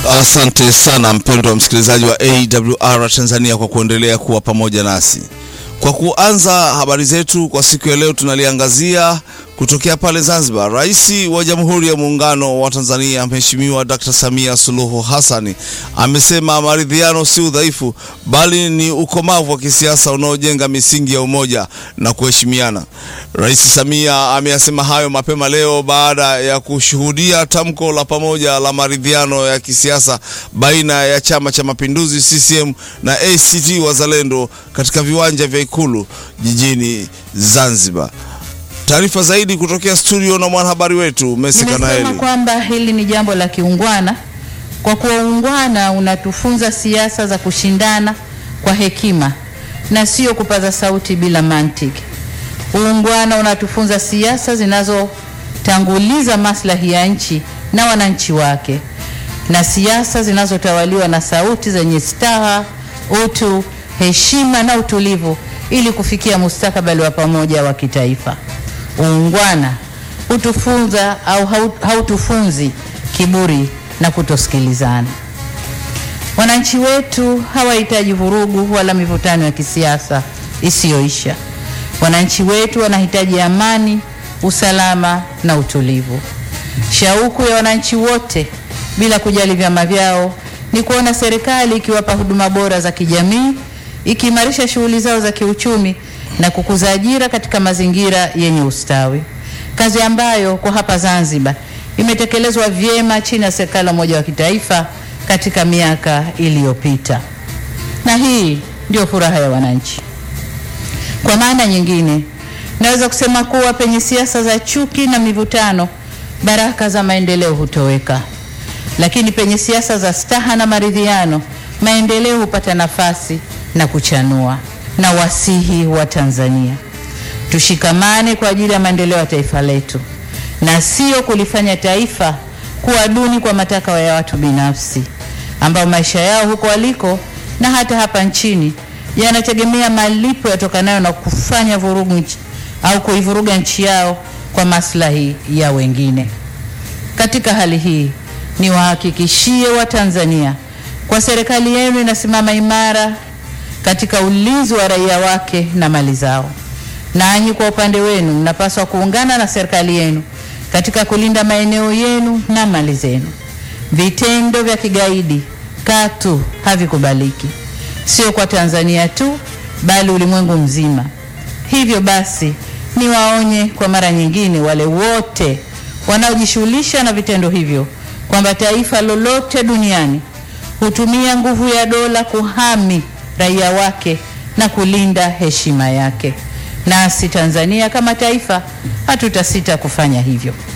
Asante sana mpendwa wa msikilizaji wa AWR Tanzania kwa kuendelea kuwa pamoja nasi. Kwa kuanza habari zetu kwa siku ya leo, tunaliangazia kutokea pale Zanzibar. Rais wa Jamhuri ya Muungano wa Tanzania Mheshimiwa Dr. Samia Suluhu Hassan amesema maridhiano si udhaifu, bali ni ukomavu wa kisiasa unaojenga misingi ya umoja na kuheshimiana. Rais Samia ameyasema hayo mapema leo baada ya kushuhudia tamko la pamoja la maridhiano ya kisiasa baina ya Chama cha Mapinduzi CCM na ACT Wazalendo katika viwanja vya Ikulu jijini Zanzibar. Taarifa zaidi kutokea studio na mwanahabari wetu Messi Nimesema Kanaeli. kwamba hili ni jambo la kiungwana, kwa kuwa uungwana unatufunza siasa za kushindana kwa hekima na sio kupaza sauti bila mantiki. Uungwana unatufunza siasa zinazotanguliza maslahi ya nchi na wananchi wake, na siasa zinazotawaliwa na sauti zenye staha, utu, heshima na utulivu, ili kufikia mustakabali wa pamoja wa kitaifa. Uungwana hutufunza au hau- hautufunzi kiburi na kutosikilizana. Wananchi wetu hawahitaji vurugu wala mivutano ya kisiasa isiyoisha. Wananchi wetu wanahitaji amani, usalama na utulivu. Shauku ya wananchi wote bila kujali vyama vyao ni kuona serikali ikiwapa huduma bora za kijamii, ikiimarisha shughuli zao za kiuchumi na kukuza ajira katika mazingira yenye ustawi, kazi ambayo kwa hapa Zanzibar imetekelezwa vyema chini ya serikali ya umoja wa kitaifa katika miaka iliyopita, na hii ndio furaha ya wananchi. Kwa maana nyingine, naweza kusema kuwa penye siasa za chuki na mivutano, baraka za maendeleo hutoweka, lakini penye siasa za staha na maridhiano, maendeleo hupata nafasi na kuchanua. Na wasihi wa Tanzania, tushikamane kwa ajili ya maendeleo ya taifa letu na sio kulifanya taifa kuwa duni kwa matakwa ya watu binafsi ambao maisha yao huko waliko na hata hapa nchini yanategemea malipo yatokanayo na kufanya vurugu nchi, au kuivuruga nchi yao kwa maslahi ya wengine. Katika hali hii niwahakikishie Watanzania kwa serikali yenu inasimama imara katika ulinzi wa raia wake na mali zao. Nanyi kwa upande wenu mnapaswa kuungana na serikali yenu katika kulinda maeneo yenu na mali zenu. Vitendo vya kigaidi katu havikubaliki, sio kwa Tanzania tu, bali ulimwengu mzima. Hivyo basi, niwaonye kwa mara nyingine wale wote wanaojishughulisha na vitendo hivyo kwamba taifa lolote duniani hutumia nguvu ya dola kuhami raia wake na kulinda heshima yake. Nasi Tanzania kama taifa hatutasita kufanya hivyo.